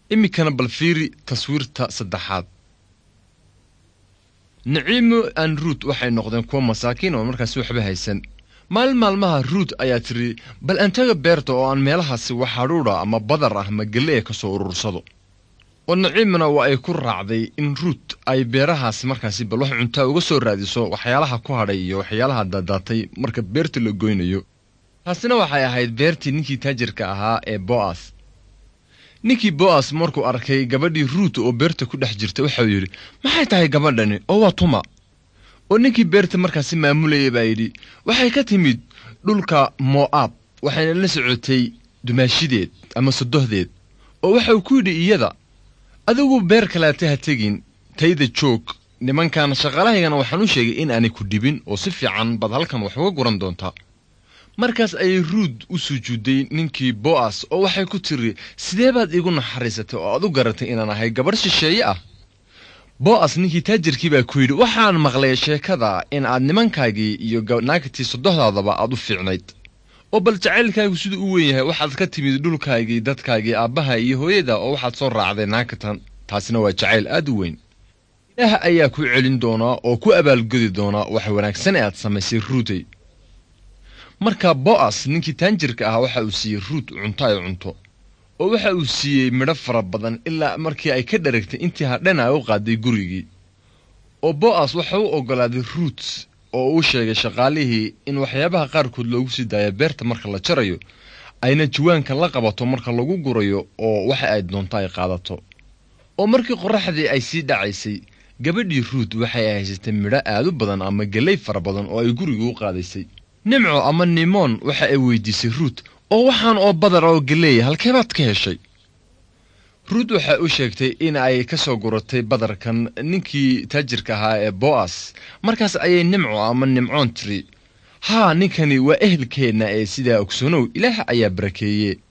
iminkana bal fiiri taswiirta saddexaad niciimo aan ruut waxay noqdeen kuwa masaakiin oo markaasi waxba haysan maalin maalmaha ruut ayaa tiri bal antaga beerta oo aan meelahaasi wax hadhuudha ama badar ah ma gelle ka soo urursado oo naciimna waa ay ku raacday in ruut ay beerahaasi markaasi bal wax cuntaa uga soo raadiso waxyaalaha ku hadhay iyo waxyaalaha daadaatay marka beerta la goynayo taasina waxay ahayd beertii ninkii taajirka ahaa ee bo'as ninkii bo'as markuu arkay gabadhii ruut oo beerta ku dhex jirta waxau yidhi maxay tahay gabadhani oo waa tuma oo ninkii beerta markaasi maamulayay baa yidhi waxay ka timid dhulka mo'aab waxayna la socotay dumaashideed ama sodohdeed oo waxau ku yidhi iyada adigu beer kaleeta ha tegin tayda joog nimankan shaqalahaygana waxaan u sheegay in aanay ku dhibin oo si fiican baad halkan wax uga guran doontaa markaas ayay ruud u sujuudday ninkii bo'as oo waxay ku tiri sidee baad iigu naxariisatay oo aad u garatay inaan ahay gabarh shisheeye ah bo'as ninkii taajirkii baa ku yidhi waxaan maqlay sheekada in aad nimankaagii iyo naagtii sodohdaadaba aad u fiicnayd oo bal jacaylkaagu siduu u weyn yahay waxaad ka timid dhulkaagii dadkaagii aabbaha iyo hooyada oo waxaad soo raacday naagatan taasina waa jacayl aad u weyn ilaah ayaa ku celin doonaa oo ku abaalgodi doonaa wax wanaagsan ee aad samaysay ruutey marka bo'as ninkii taanjirka ahaa waxa uu siiyey ruut cunto ay cunto oo waxa uu siiyey midho fara badan ilaa markii ay ka dharagtay intii hadhana ay u qaaday gurigii oo bo'as waxa u oggolaaday ruut oo uu sheegay shaqaalihii in waxyaabaha qaarkood loogu sii daayo beerta marka la jarayo ayna jawaanka la qabato marka lagu gurayo oo waxa ay doonto ay qaadato oo markii qorraxdii ay sii dhacaysay gabadhii ruut waxay haysatay midho aad u badan ama galley fara badan oo ay gurigii u qaadaysay nimco ama nimoon waxa ay weydiisay ruut oo waxaan oo badar oo galeeya halkeebaad ka heshay ruut waxay u sheegtay in ay ka soo guratay badarkan ninkii taajirka ahaa ee bo'as markaas ayay nimco ama nimcoon tiri haa ninkani waa ehelkeenna ee sidaa ogsoonow ilaah ayaa barakeeye